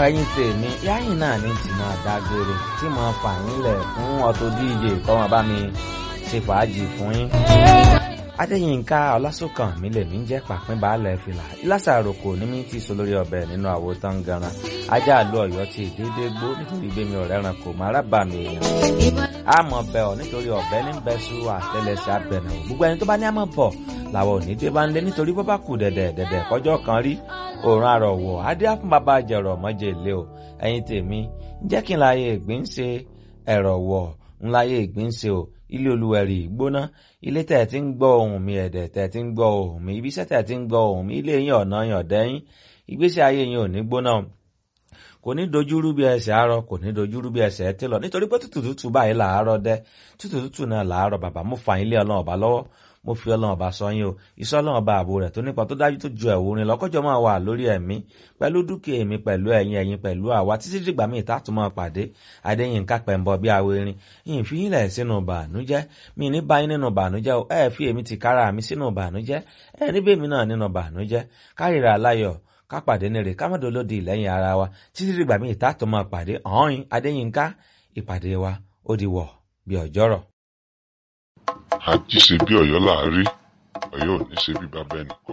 ẹ̀yin tèmi yáyìn náà ní tí máa dágbére tí mo fà yín lẹ̀ fún Auto DJ kọ́mọ bá mi ṣe fàájì fún yín. Adéyínká Ọlásùnkàn mi lèmi ń jẹ́ pàpín baálẹ̀ fìlà ìlàsàrò kò ní mí tí so lórí ọbẹ̀ nínú àwo tán ganan ajá àlú Ọ̀yọ́ ti dédé gbó nítorí gbémi ọ̀rẹ́ ràn kò má rábà mi èèyàn. àmọ́ bẹ̀ ọ́ nítorí ọ̀bẹ ní bẹ́sù àtẹlẹsẹ̀ abẹ̀nà gbogbo ẹni tó bá ní àmọ́ bọ̀ làwọn ò ní dé bá ń lé nítorí bọ́ bá kù dẹ̀dẹ̀ dẹ̀dẹ̀ kọjọ́ kan rí òòrùn àrọ̀wọ̀ adé á fún bàbá jẹ̀rọ̀ mọ́jẹ̀ ilé o ẹ̀yin tèmi jẹ́ kí n láyé ìgbín ṣe ẹ̀rọ̀ wọ̀ ń láyé ìgbín ṣe o ilé olúwẹ̀rì gbóná ilé tẹ̀ tí ń gbọ́ ohùn mi ẹ̀dẹ̀ tẹ̀ tí ń gbọ́ ohùn mi ibiṣẹ́ tẹ̀ tí ń gbọ́ ohùn mi ilé yín ọ̀nà yàn dẹ́yìn ìgbésí ayé yín ò ní gbóná kò ní dojúrú bí ẹsẹ̀ àárọ̀ kò ní dojúrú bí ẹsẹ̀ ẹ tẹ́lọ̀ nítorí pé tútù tútù báyìí làárọ̀ dẹ́ tútù tútù náà làárọ̀ bàbá mo fà yín lé ọlọ́run ọba lọ́wọ́ mo fi ọlọ́run ọba sọ yín o iṣẹ́ ọlọ́run ọba ààbò rẹ̀ tó nípa tó dájú tó ju ẹ̀wò rin lọ́kọ́jọ́ máa wà lórí ẹ̀mí pẹ̀lú dúkìá èmi pẹ̀lú ẹ̀yin ẹ̀yin pẹ̀lú àwa títí dìgbà míì tá tún máa pàdé adéyínká pẹ̀mbọ bí awo erin yìí fi yín lẹ̀ sínú bànújẹ́ mi ní báyìí nínú bànújẹ́ o ẹ fi èmi ti kára mi sínú bànújẹ́ ẹ níbẹ̀ mi náà nínú bànújẹ́ kárìíra aláyọ̀ ká pàdé nírè ká mọ̀dọ̀ lódì lẹ́yìn ara wa títí dìgbà míì tá tún máa pàdé ọ̀hún adéyínká ìpàdé wa ó di wọ̀ bí ọjọ́rọ̀. àjíṣe bí Ọ̀yọ́ láàárí Ọ̀yọ́ ò ní ṣe bí bàbá ẹnì